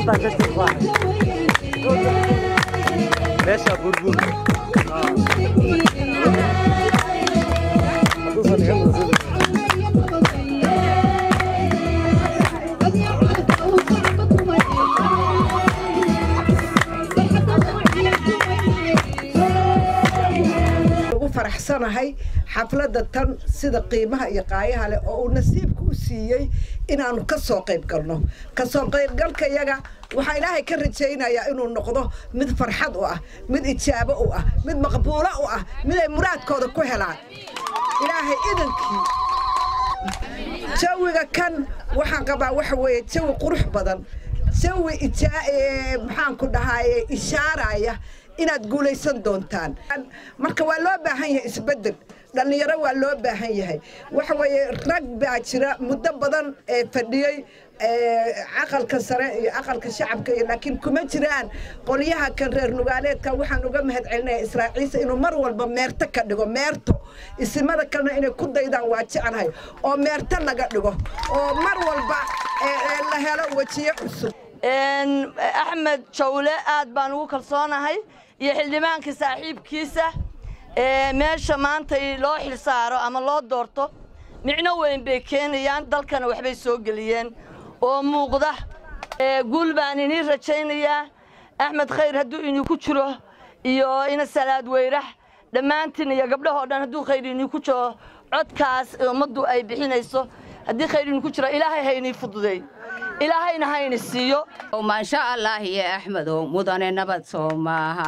baa ka tirfaahay meesha burbur hadduusan iga muuqin ugu faraxsanahay xafladda tan sida qiimaha iyo qaayaha leh oo uu nasiibka u siiyey inaanu ka soo qayb galno ka soo qaybgalka yaga waxaa ilaahay ka rajaynayaa inuu noqdo mid farxad u ah mid ijaabo u ah mid maqbuulo u ah mid ay muraadkooda ku helaan ilaahay idankii jawiga kan waxaan qabaa waxa weeye jawi qurux badan jawi ijaa ee, maxaan ku dhahaye ishaaraya inaad guulaysan doontaan marka waa loo baahan yahay isbeddel dhallinyaro waa loo baahan yahay waxa weeye rag baa jira muddo badan ee fadhiyey ee, aqalka sare iyo aqalka shacabka iyo laakiin kuma jiraan qolyaha kan reer nugaaleedka waxaan uga mahad celinaya israaciisa inuu mar walba meerto ka dhigo meerto isimada kalena inay ku daydaan waa jeclahay oo meerto laga dhigo oo mar walba ee, ee, la helo wejiyo cusub axmed jawle aad baan ugu kalsoonahay iyo xildhibaankii saaxiibkiisa ee meesha maanta loo xilsaaro ama loo doorto micno weyn bay keenayaan dalkana waxbay soo geliyeen oo muuqda ee guul baan inii rajaynayaa axmed khayr hadduu idinku jiro iyo ina salaad weyrax dhammaantiin iyo gabdhahoo dhan hadduu khayr idinku jiro codkaas ummaddu ay bixinayso haddii khayr idinku jiro ilaahay ha inii fududeey ilaahayna ha ini siiyo maasha allah iyo axmedow mudane nabad soo maaha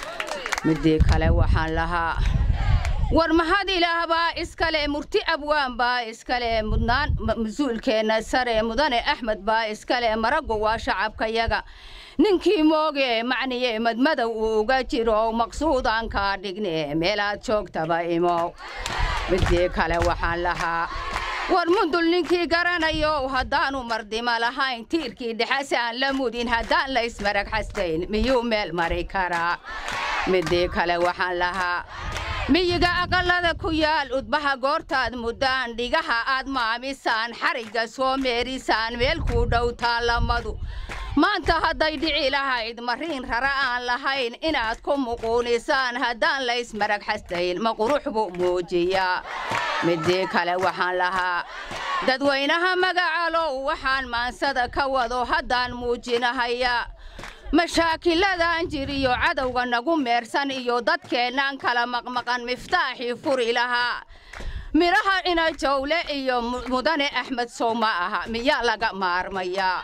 midii kale waxaan lahaa war mahad ilaah baa iskale murti abwaan baa iskale mudnaan mas-uulkeenna sare mudane axmed baa iskale maraggu waa shacabkayaga ninkii mooge macniye madmadow uga jiro maqsuudaan kaa dhigne meelaad joogtaba imow midii kale waxaan lahaa war mundul ninkii garanayo haddaanu mardima lahayn tiirkii dhexase aan la mudin haddaan la ismarag xastayn miyuu meel mari karaa midii kale waxaan lahaa miyiga aqallada ku yaal udbaha goortaad muddaan dhigaha aad maamisaan xarigga soo meerisaan meel kuu dhow taallamadu maanta hadday dhici lahayd mariin rara aan lahayn inaad ku muquunisaan haddaan la ismarag xastayn ma qurux buu muujiyaa midii kale waxaan lahaa dadweynaha magacalow waxaan maansada ka wado haddaan muujinahayaa mashaakiladan jiriyo cadowga nagu meersan iyo dadkeennaan kala maqmaqan miftaaxii furi lahaa midhaha ina jawle iyo mudane axmed sow ma aha miyaa laga maarmayaa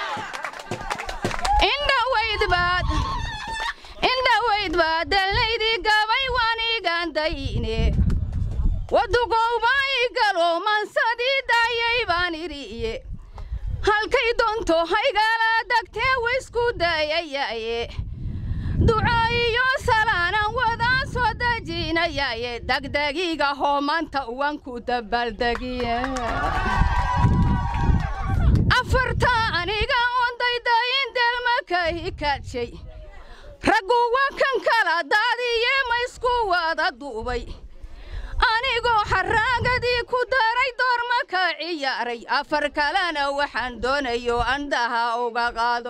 indhawaydbaad indhawaydbaad dalnaydii gabay waaniigandayne wadugowbay galo mansadii daayay baan idhiiye halkay doonto haygala dagtee waysku dayayaye duco iyo salaanan wadaan soo dejinayaye degdegiga hoomanta uwanku dabaaldegiye afarta aniga ondaydayin delmaka hikadshay raggu waa kan kala daadiye ma isku wada duubay anigoo xaraagadii ku daray doorma ka ciyaaray afar kalena waxaan doonayo andhaha uga qaado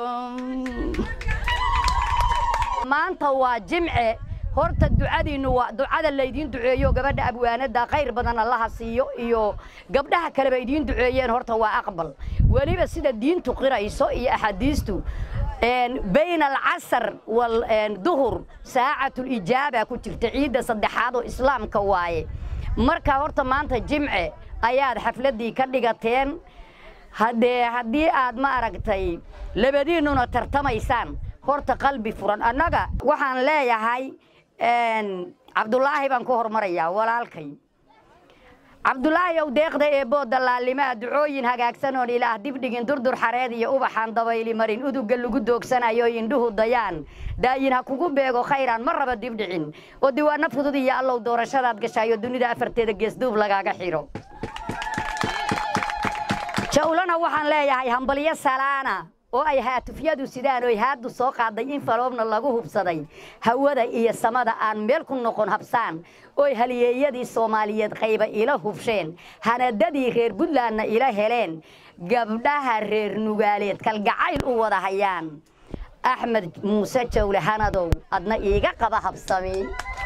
maanta waa jimce horta ducadiinnu waa ducada laydiin duceeyo gabadha abwaanada khayr badan allaha siiyo iyo gabdhaha kaleba idiin duceeyeen horta waa aqbal weliba sida diintu qirayso iyo axaadiistu bayn alcasar walduhur saacatulijaaba ku jirta ciidda saddexaad oo islaamka waaye marka horta maanta jimce ayaad xafladdii ka dhigateen haddee haddii aad ma aragtay labadiinnuna tartamaysaan horta qalbi furan annaga waxaan leeyahay cabdulaahi baan ku hormarayaa walaalkay cabdulaahi ow deeqda eebboo dallaalimaa ducooyin hagaagsan ilaah dibdhigin durdur xareed iyo ubaxaan dabayli marin uduga lagu doogsanayo indhuhu dayaan daayin ha kugu beego khayraan ma raba dibdhicin oo diiwaano fudud iyo allow doorashadaad gashaayo dunida afarteeda geesduub lagaaga xidho jawlana waxaan leeyahay hambalyo salaana oo ay haatufyadu sidaan oy haaddu soo qaaday in faloobna lagu hubsaday hawada iyo samada aan meel ku noqon habsaan oy haliyeeyadii soomaaliyeed qayba ila hubsheen hanadadii reer buntlandna ila heleen gabdhaha reer nugaaleed kalgacayl u wada hayaan axmed muuse jawle hanadow adna iiga qaba habsami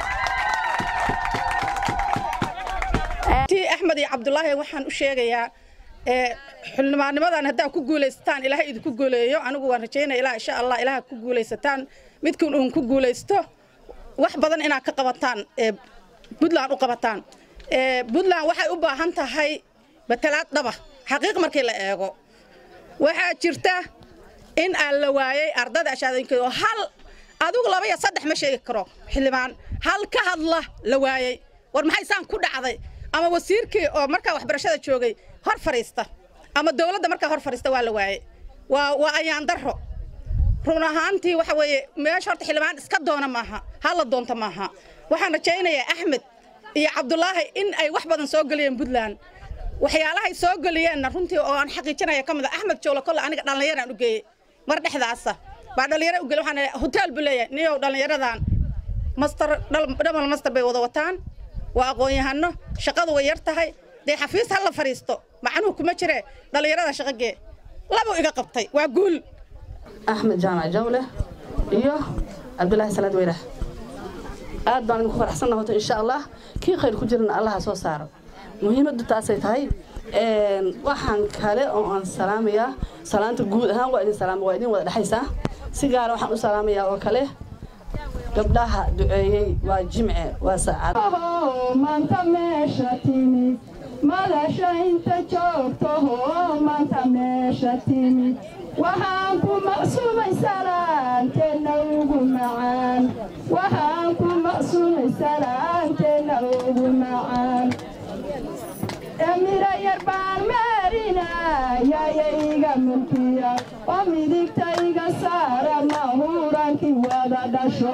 ti axmed iyo cabdulaahi waxaan u sheegayaa xildhibaannimadan haddaa ku guulaysataan ilaahay idinku guuleeyo anigu waan rajaynaya ilaa insha allah ilaaha ku guulaysataan midkuun uun ku guulaysto wax badan inaad ka qabataan puntland u qabataan puntland waxay u baahan tahay batalaad dhaba xaqiiq markii la eego waxaa jirta in aan la waayey ardada ashaadooyinkeeda oo hal adigu laba iyo saddex ma sheegi karo xildhibaan hal ka hadla la waayey war maxay saan ku dhacday ama wasiirkii oo markaa waxbarashada joogay hor fadhiista ama dowladda markaa hor fadhiista waa la waayey waa waa ayaan darro run ahaantii waxa weeye meesha horta xildhibaan iska doona maaha hala doonta maaha waxaan rajaynayaa axmed iyo cabdulaahi in ay wax badan soo geliyeen puntland waxyaalahay soo geliyeenna runtii oo aan xaqiijinaya ka mid a axmed jowle kolle aniga dhallinyaraan u geeyey mar dhexdaasa baa dhallinyaro u geeyey waxaan hotel buu leeyahay niyow dhallinyaradan master dhamal master bay wada wataan waa aqoon-yahano shaqadu way yar tahay dee xafiis ha la fadhiisto macnuhu kuma jire dhallinyarada shaqagee labuu iga qabtay waa guul axmed jaamac jawle iyo cabdulaahi salaad weyrax aad baan idinku faraxsanna hoto insha allah kii khayr ku jirana allaha soo saaro muhiimaddu taasay tahay waxaan kale oo aan salaamayaa salaanta guud ahaan waa idin salaama waa idin wada dhexaysaa si gaara waxaan u salaamayaa oo kale gabdhaha duceeyey waa jimce waa saacad maanta meesha timid madasha inta joogtaho maanta meesha timid waxaan ku maqsuumay salaanteenna ugu macaan waxaan ku maqsuumay salaanteenna ugu macaan emira yar baan maarinayaya iga mulkiya oo midigta iga saara mahurankii wada dhasho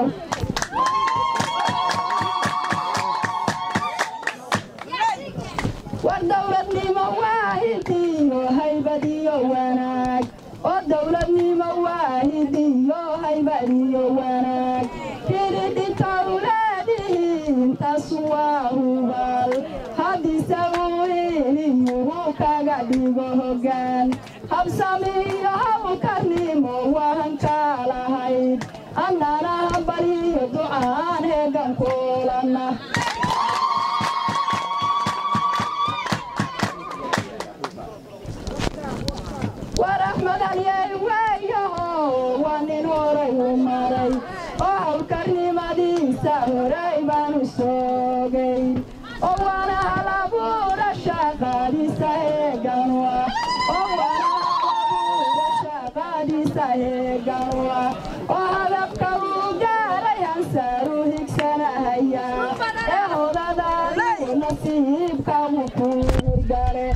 war dowladnimo waahidiyo haybadiyo wanaag oo dowladnimo waahidiyo haybadiyo wanaag kiridhita ulaadihiin taas waa hubal haddise uu hiliyuhu kaga dhigo hoggaan habsamiyo hawkarnimo waan ka lahayd annana hambaliyo ducaan heegan kuulanna war axmed halyey weeyaho waa nin horay u maray oo hawlkarnimadiisa horay baanu soogay oo waana halabuura shaqadiisa heeganwa oo waana halabuura shaqadiisa heeganwa oo hadabka uu gaaray hansaaru higsanahaya ee hodadaadiyo nasiibka mukuurgale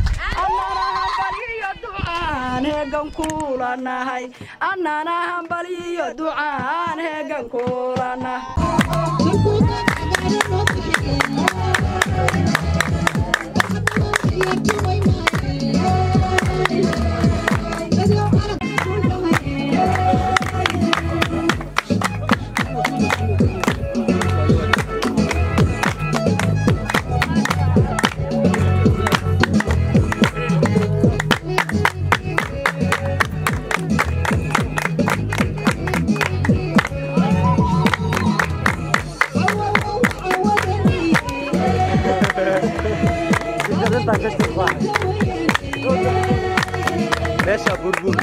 heegan kuulanahay annana hambaliyo ducaan heegan kuulanahay meesha burbur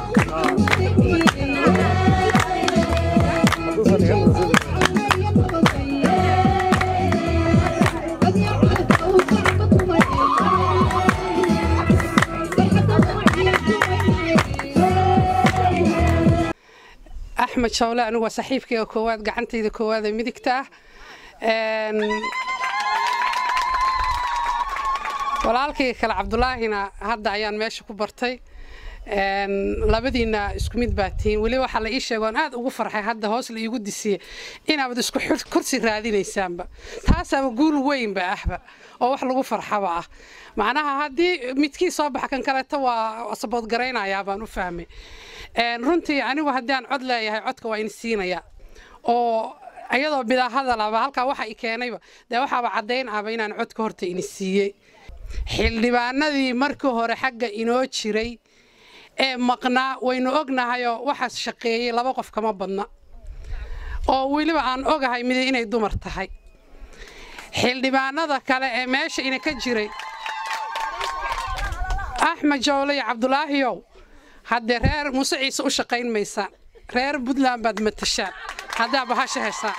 axmed shawle anigu waa saaxiibkayga koowaad gacantayda koowaad ee midigta ah walaalkayga kale cabdulaahina hadda ayaan meesha ku bartay labadiina isku mid baa tihiin weli waxaa la ii sheega oon aad ugu farxay hadda hoos la iigu disiye inaabad isku kursi raadinaysaanba taasaaba guul weynba ahba oo wax lagu farxaba ah macnaha haddii midkii soo baxa kan kaleeta waa saboodgaraynayaa baan u fahmay runtii anigu haddii aan cod leeyahay codka waa in siinaya oo iyadoo bidaahadalaba halkaa waxa i keenayba dee waxaaba caddayn ahba inaan codka horta ini siiyey xildhibaanadii markii hore xagga inoo jiray ee maqnaa waynu ognahayoo waxaas shaqeeyey laba qof kama badna oo weliba aan ogahay mid inay dumar tahay xildhibaanada kale ee meesha ina ka jiray axmed jowle iyo cabdulaahiyow haddee reer muuse ciise u shaqayn maysaan reer puntland baad matashaan haddaa bahasha heshaan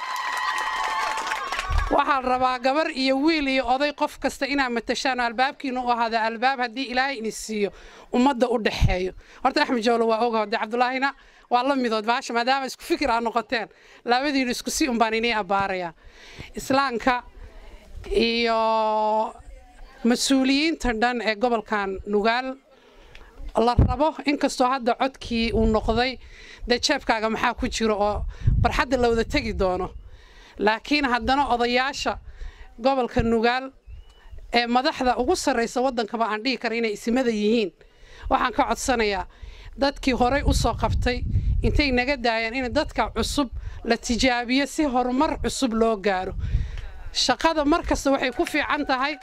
waxaa la rabaa gabar iyo wiil iyo oday qof kasta inaad matashaan oo albaabkiina u ahaada albaab haddii ilaahay ini siiyo ummadda u dhexeeyo horta axmed jowle waa oga hode cabdulaahina waa la midood bahasha maadaama isku fikir aad noqoteen labadiinu isku si un baan inii abbaarayaa islaamka iyo mas-uuliyiinta dhan ee gobolkan nugaal la rabo inkastoo hadda codkii uu noqday dee jeebkaaga maxaa ku jiro oo barxadda la wada tegi doono laakiin haddana odayaasha gobolka nugaal ee madaxda ugu sarraysa waddankaba aan dhihi kara inay isimada yihiin waxaan ka codsanayaa dadkii horey u soo qabtay intay naga daayaan in dadka cusub la tijaabiyo si horumar cusub loo gaaro shaqada mar kasta waxay ku fiican tahay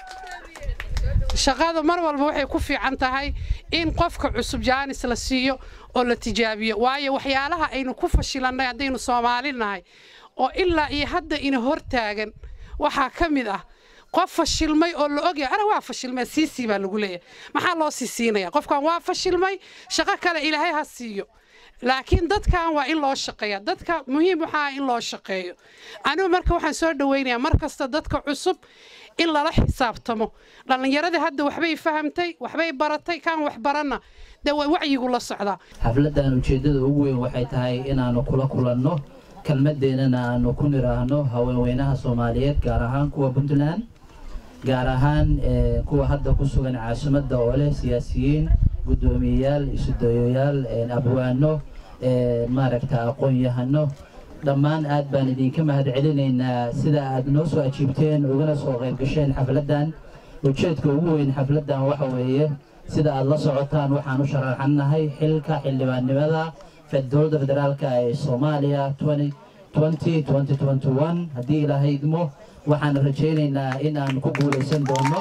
shaqada mar walba waxay ku fiican tahay in qofka cusub jaanis la siiyo oo la tijaabiyo waayo waxyaalaha aynu ku fashilannay haddaynu soomaali nahay oo ilaa iyo hadda ina hortaagan waxaa ka mid ah qof fashilmay oo la ogyahay ana waa fashilmay siisii baa lagu leeyahay maxaa loo sii siinaya qofkan waa fashilmay shaqo kale ilaahay ha siiyo laakiin dadkan waa in loo shaqeeya dadka muhiim waxaa in loo shaqeeyo anigu marka waxaan soo dhawaynayaa mar kasta dadka cusub in lala xisaabtamo dhallinyaradii hadda waxbay fahamtay waxbay baratay kaan wax baranna dee waa wacyigu la socdaa xafladdan ujeeddada ugu weyn waxay tahay inaannu kula kulanno kelmaddeennana aannu ku nidhaahno haweenweynaha soomaaliyeed gaar ahaan kuwa puntland gaar ahaan kuwa hadda ku sugan caasimadda oo leh siyaasiyiin guddoomiyeyaal isudayoyaal abwaano maaragta aqoon-yahano dhammaan aad baan idinka mahad celinaynaa sida aad noo soo ajiibteen ugana soo qayb gasheen xafladdan ujeedka ugu weyn xafladdan waxa weeye sida aad la socotaan waxaan u sharaxannahay xilka xildhibaannimada dowladda federaalka ee soomaaliya haddii ilaahay idmo waxaan rajaynaynaa in aan ku guulaysan doono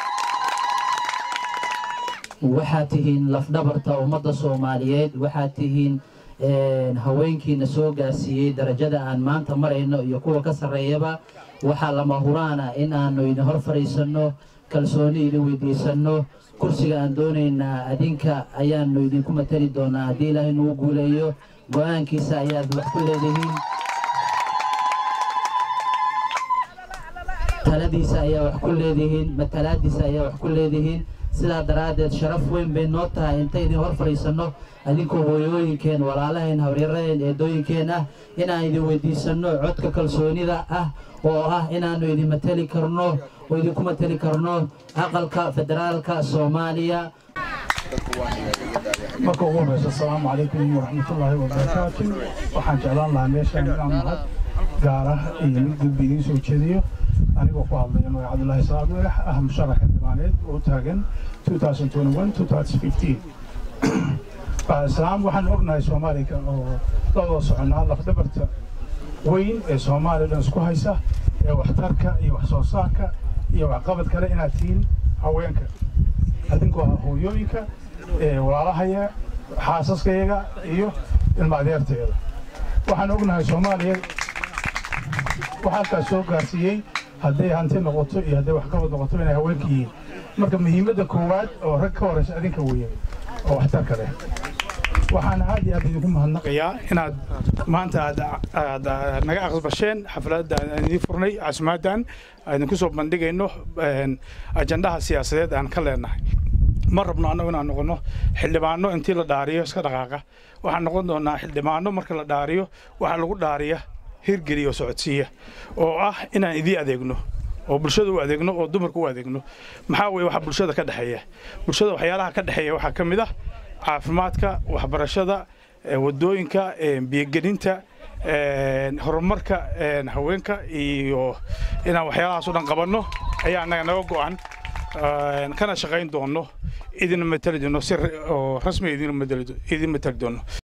waxaad tihiin lafdhabarta ummadda soomaaliyeed waxaad tihiin haweenkiina soo gaarsiiyey darajada aan maanta marayno iyo kuwa ka sarreeyaba waxaa lama huraana in aanu idin hor fadhiisanno kalsooni idin weydiisanno kursiga aan doonaynaa adinka ayaanu idinku matali doonaa haddii ilaahay nagu guuleeyo go-aankiisa ayaad wax ku leedihiin taladiisa ayaa wax ku leedihiin matalaadiisa ayaa wax ku leedihiin sidaa daraaddeed sharaf weyn bay noo tahay inta idin hor fadhiisanno adinkoo hooyooyinkeen walaalaheen habaryaraheen eedooyinkeen ah inaan idin weydiisanno codka kalsoonida ah oo ah inaannu idin matali karno oo idinku matali karno aqalka federaalka soomaaliya marka ugu horeysa asalaamu calaykum waraxmatullaahi wabarakaatu waxaan jeclaan lahaa meeshaan inaan mahad gaara iyo mid gudbi idiin soo jeediyo anigoo ku hadlaya magac cabdullaahi salaad madax ah musharax xildhibaaneed oo taagan 2021 islaam waxaan ognahay soomaaliga oo la wada soconaa lafdhabarta weyn ee soomaaliya dhan isku haysa ee waxtarka iyo wax soo saarka iyo waxqabad kale inaad tihiin haweenka adinkoo ah hooyooyinka walaalahaya xaasaskayaga iyo ilma adeerteeda waxaan ognahay soomaaliya waxaa halkaas soo gaarsiiyey hadday hanti noqoto iyo hadday waxqabad noqoto inay haweenka yihiin marka muhiimadda koowaad oo rag ka horeysa adinka weeye oo waxtarka leh waxaan aad iyo aad idinku mahadnaqayaa inaad maanta aad naga aqbasheen xafladda aan idiin furnay caasimaadan aan idinku soo bandhigayno ajandaha siyaasadeed aan ka leenahay ma rabno annagu inaan noqono xildhibaano intii la dhaariyo iska dhaqaaqa waxaan noqon doonaa xildhibaano marka la dhaariyo waxaa lagu dhaariya hirgeliya oo socodsiiya oo ah inaan idii adeegno oo bulshada u adeegno oo dumarka u adeegno maxaa weeye waxa bulshada ka dhexeeya bulshada waxyaalaha ka dhexeeya waxaa ka mid ah caafimaadka waxbarashada wadooyinka biyogelinta horumarka haweenka iyo inaan waxyaalahaas o dhan qabanno ayaa annaga naga go'an kana shaqayn doonno idin matali doono si rasmi idin matali doono